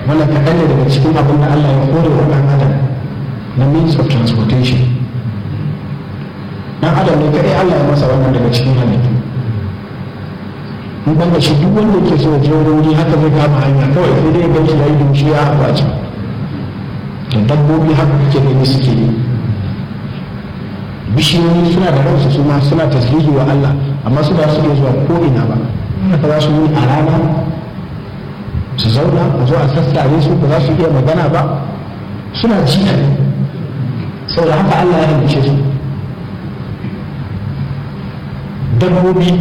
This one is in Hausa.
wannan kaɗan ne daga cikin abin da Allah ya kore wa ɗan adam na means of transportation ɗan adam ne kaɗai Allah ya masa wannan daga cikin halittu in ban da shi duk wanda ke so je wuri haka zai kama hanya kawai sai dai gan shi ya yi dumshi ya haɓa a can da dabbobi haka kake gani suke yi bishiyoyi suna da ransu su ma suna tasbihi wa Allah amma su ba su iya zuwa ko ina ba haka za su yi a rana su zauna a zo a sassare su ba za su iya magana ba suna ji saboda haka Allah ya halice su dabbobi